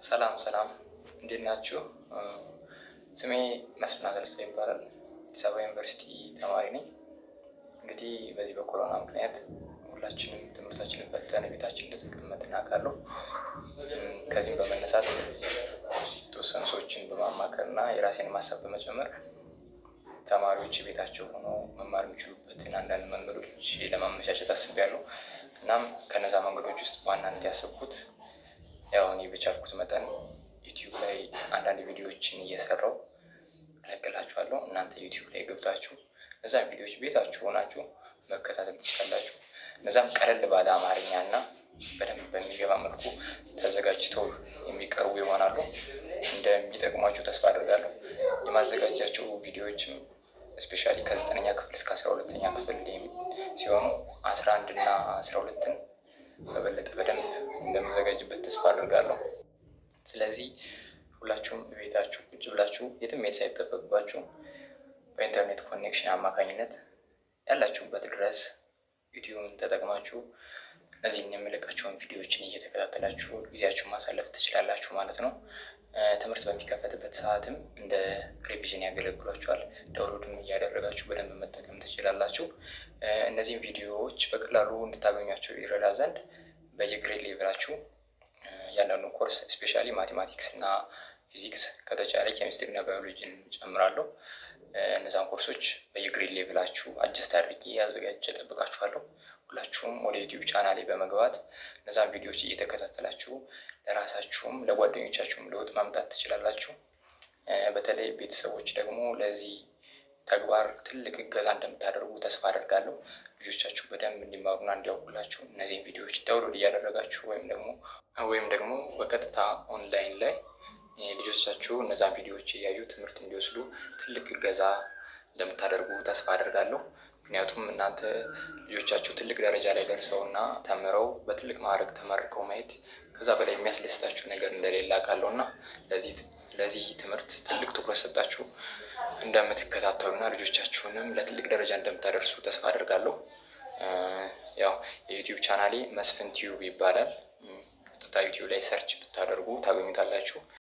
ሰላም ሰላም፣ እንዴት ናችሁ? ስሜ መስፍን አገልሳ ይባላል። አዲስ አበባ ዩኒቨርሲቲ ተማሪ ነኝ። እንግዲህ በዚህ በኮሮና ምክንያት ሁላችንም ትምህርታችንን ፈተን ቤታችን እንደተቀመጥን አውቃለሁ። ከዚህም በመነሳት የተወሰኑ ሰዎችን በማማከር እና የራሴን ማሰብ በመጨመር ተማሪዎች ቤታቸው ሆኖ መማር የሚችሉበትን አንዳንድ መንገዶች ለማመቻቸት አስቤያለሁ። እናም ከነዛ መንገዶች ውስጥ በዋናነት ያሰብኩት ያው እኔ በቻልኩት መጠን ዩቲዩብ ላይ አንዳንድ ቪዲዮዎችን እየሰራው እለቅላችኋለሁ። እናንተ ዩቲዩብ ላይ ገብታችሁ እነዛን ቪዲዮዎች ቤታችሁ ሆናችሁ መከታተል ትችላላችሁ። እነዛም ቀለል ባለ አማርኛ እና በደንብ በሚገባ መልኩ ተዘጋጅተው የሚቀርቡ ይሆናሉ። እንደሚጠቅሟችሁ ተስፋ አድርጋለሁ። የማዘጋጃቸው ቪዲዮዎችም እስፔሻሊ ከዘጠነኛ ክፍል እስከ አስራ ሁለተኛ ክፍል ሲሆኑ አስራ አንድ እና አስራ ሁለትን በበለጠ በደንብ እንደምዘጋጅበት ተስፋ አድርጋለሁ። ስለዚህ ሁላችሁም ቤታችሁ ቁጭ ብላችሁ የትም መሄድ ሳይጠበቅባችሁ በኢንተርኔት ኮኔክሽን አማካኝነት ያላችሁበት ድረስ ዩቲዩብን ተጠቅማችሁ እነዚህን የምለቃቸውን ቪዲዮዎችን እየተከታተላችሁ ጊዜያችሁን ማሳለፍ ትችላላችሁ ማለት ነው። ትምህርት በሚከፈትበት ሰዓትም እንደ ሬቪዥን ያገለግሏችኋል። ዳውንሎድም እያደረጋችሁ በደንብ መጠቀም ትችላላችሁ። እነዚህም ቪዲዮዎች በቀላሉ እንድታገኟቸው ይረዳ ዘንድ በየግሬድ ሌቭላችሁ እያንዳንዱ ኮርስ ስፔሻሊ ማቴማቲክስ እና ፊዚክስ ከተቻለ ኬሚስትሪ እና ባዮሎጂን ጨምራለሁ። እነዛን ኮርሶች በየግሬድ ሌቭላችሁ አጀስት አድርጌ አዘጋጅቼ እጠብቃችኋለሁ። ሁላችሁም ወደ ዩቲዩብ ቻናሌ በመግባት እነዛን ቪዲዮዎች እየተከታተላችሁ ለራሳችሁም ለጓደኞቻችሁም ለውጥ ማምጣት ትችላላችሁ። በተለይ ቤተሰቦች ደግሞ ለዚህ ተግባር ትልቅ እገዛ እንደምታደርጉ ተስፋ አደርጋለሁ። ልጆቻችሁ በደንብ እንዲማሩና እንዲያውቁላችሁ እነዚህን ቪዲዮዎች ዳውንሎድ እያደረጋችሁ ወይም ደግሞ ወይም ደግሞ በቀጥታ ኦንላይን ላይ ልጆቻችሁ እነዛን ቪዲዮዎች እያዩ ትምህርት እንዲወስዱ ትልቅ እገዛ እንደምታደርጉ ተስፋ አደርጋለሁ። ምክንያቱም እናንተ ልጆቻችሁ ትልቅ ደረጃ ላይ ደርሰው እና ተምረው በትልቅ ማዕረግ ተመርቀው ማየት ከዛ በላይ የሚያስደስታችሁ ነገር እንደሌለ አውቃለሁ እና ለዚህ ትምህርት ትልቅ ትኩረት ሰጣችሁ እንደምትከታተሉና ልጆቻችሁንም ለትልቅ ደረጃ እንደምታደርሱ ተስፋ አደርጋለሁ። ያው የዩቲዩብ ቻናሌ መስፍን ቲዩብ ይባላል። ቀጥታ ዩቲዩብ ላይ ሰርች ብታደርጉ ታገኙታላችሁ።